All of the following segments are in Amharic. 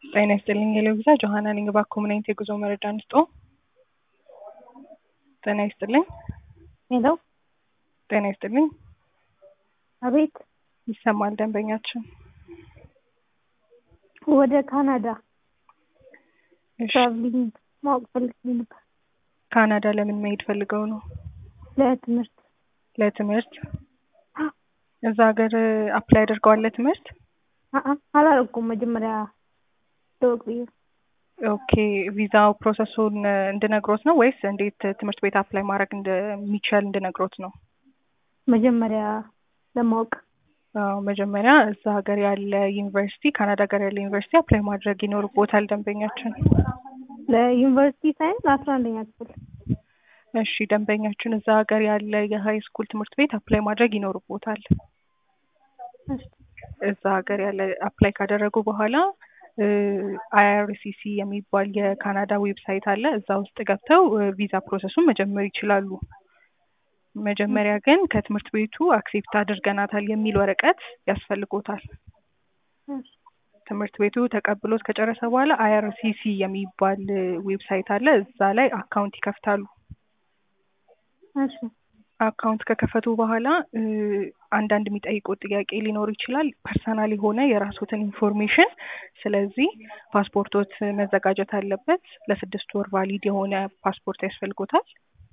ጤና ይስጥልኝ የለቪዛ ጆሀና ነኝ። እባክዎ ምን አይነት የጉዞ መረጃ እንስጦ? ጤና ይስጥልኝ። ሄሎ ጤና ይስጥልኝ። አቤት ይሰማል ደንበኛችን። ወደ ካናዳ እሺ ትራቭሊንግ ማወቅ ፈልጌ ነበር ካናዳ ለምን መሄድ ፈልገው ነው? ለትምህርት ለትምህርት እዛ ሀገር አፕላይ አድርገዋል ለትምህርት? አአ አላረኩም መጀመሪያ ለወቅ ብዬ ኦኬ ቪዛው ፕሮሰሱን እንድነግሮት ነው ወይስ እንዴት ትምህርት ቤት አፕላይ ማድረግ እንደሚቻል እንድነግሮት ነው? መጀመሪያ ለማወቅ አዎ መጀመሪያ እዛ ሀገር ያለ ዩኒቨርሲቲ ካናዳ ሀገር ያለ ዩኒቨርሲቲ አፕላይ ማድረግ ይኖርቦታል ደንበኛችን። ለዩኒቨርሲቲ ሳይንስ ለአስራ አንደኛ ክፍል እሺ ደንበኛችን እዛ ሀገር ያለ የሀይ ስኩል ትምህርት ቤት አፕላይ ማድረግ ይኖርቦታል። እሺ እዛ ሀገር ያለ አፕላይ ካደረጉ በኋላ አይአርሲሲ የሚባል የካናዳ ዌብሳይት አለ። እዛ ውስጥ ገብተው ቪዛ ፕሮሰሱን መጀመር ይችላሉ። መጀመሪያ ግን ከትምህርት ቤቱ አክሴፕት አድርገናታል የሚል ወረቀት ያስፈልጎታል። እሺ ትምህርት ቤቱ ተቀብሎት ከጨረሰ በኋላ አይአርሲሲ የሚባል ዌብሳይት አለ። እዛ ላይ አካውንት ይከፍታሉ። እሺ አካውንት ከከፈቱ በኋላ እ አንዳንድ የሚጠይቁት ጥያቄ ሊኖር ይችላል። ፐርሰናል የሆነ የራስዎትን ኢንፎርሜሽን። ስለዚህ ፓስፖርቶት መዘጋጀት አለበት። ለስድስት ወር ቫሊድ የሆነ ፓስፖርት ያስፈልጎታል።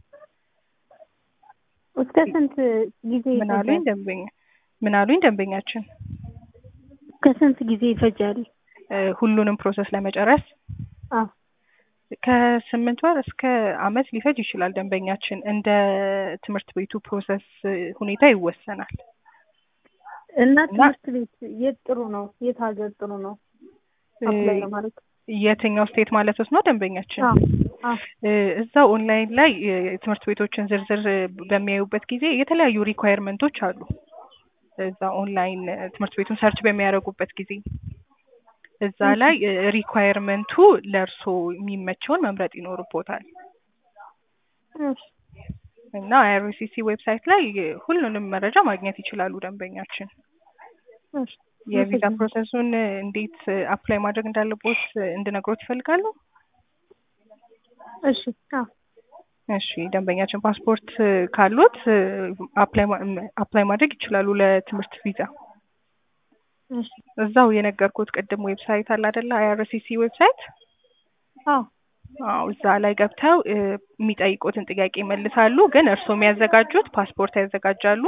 እስከ ስንት ጊዜ ምን አሉኝ ይፈጃል? ደንበኛ ምን አሉኝ ደንበኛችን? እስከ ስንት ጊዜ ይፈጃል? እ ሁሉንም ፕሮሰስ ለመጨረስ አዎ ከስምንት ወር እስከ አመት ሊፈጅ ይችላል ደንበኛችን። እንደ ትምህርት ቤቱ ፕሮሰስ ሁኔታ ይወሰናል። እና እና- ትምህርት ቤት የት ጥሩ ነው? የት ሀገር ጥሩ ነው? አፕላይ እ ለማድረግ የትኛው ስቴት ማለት ነው ደንበኛችን? አዎ አዎ እ እዛው ኦንላይን ላይ የትምህርት ቤቶችን ዝርዝር በሚያዩበት ጊዜ የተለያዩ ሪኳየርመንቶች አሉ። እዛ ኦንላይን ትምህርት ቤቱን ሰርች በሚያደርጉበት ጊዜ እዛ ላይ ሪኳየርመንቱ ለእርሶ የሚመቸውን መምረጥ ይኖርቦታል። እሺ እና አይአርሲሲ ዌብሳይት ላይ ሁሉንም መረጃ ማግኘት ይችላሉ ደንበኛችን። እሺ የቪዛ አመሰግናለሁ። ፕሮሰሱን እንዴት አፕላይ ማድረግ እንዳለቦት እንድነግሮት ይፈልጋሉ? እሺ አዎ እሺ ደንበኛችን ፓስፖርት ካሉት አፕላይ አፕላይ ማድረግ ይችላሉ ለትምህርት ቪዛ። እሺ እዛው የነገርኩት ቅድም ዌብሳይት አለ አይደለ? አይአርሲሲ ዌብሳይት አዎ አዎ እዛ ላይ ገብተው እ የሚጠይቁትን ጥያቄ ይመልሳሉ። ግን እርስዎ የሚያዘጋጁት ፓስፖርት ያዘጋጃሉ።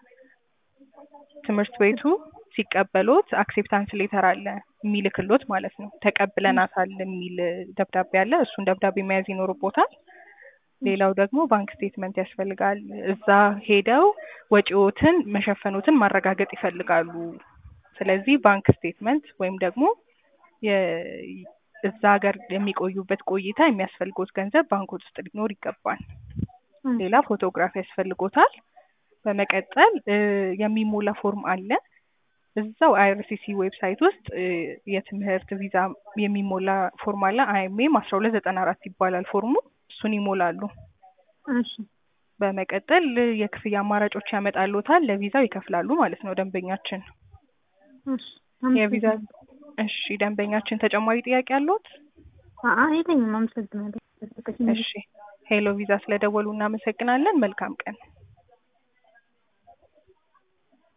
ትምህርት ቤቱ ሲቀበሎት አክሴፕታንስ ሌተር አለ የሚልክሎት ማለት ነው። ተቀብለናታል የሚል ደብዳቤ አለ። እሱን ደብዳቤ መያዝ ይኖርቦታል። ሌላው ደግሞ ባንክ ስቴትመንት ያስፈልጋል። እዛ ሄደው ወጪዎትን መሸፈኖትን ማረጋገጥ ይፈልጋሉ። ስለዚህ ባንክ ስቴትመንት ወይም ደግሞ የ- እዛ ሀገር የሚቆዩበት ቆይታ የሚያስፈልጎት ገንዘብ ባንክ ውስጥ ሊኖር ይገባል። ሌላ ፎቶግራፍ ያስፈልጎታል። በመቀጠል እ የሚሞላ ፎርም አለ እዛው አይአርሲሲ ዌብሳይት ውስጥ እ የትምህርት ቪዛ የሚሞላ ፎርም አለ። አይኤምኤም አስራ ሁለት ዘጠና አራት ይባላል ፎርሙ። እሱን ይሞላሉ። እሺ በመቀጠል የክፍያ አማራጮች ያመጣሉታል። ለቪዛው ይከፍላሉ ማለት ነው ደንበኛችን። እሺ የቪዛ አመሰግናለሁ። እሺ ደንበኛችን ተጨማሪ ጥያቄ አለዎት? አአ የለኝም። አመሰግናለሁ። እሺ ሄሎ ቪዛ ስለደወሉ እናመሰግናለን። መልካም ቀን።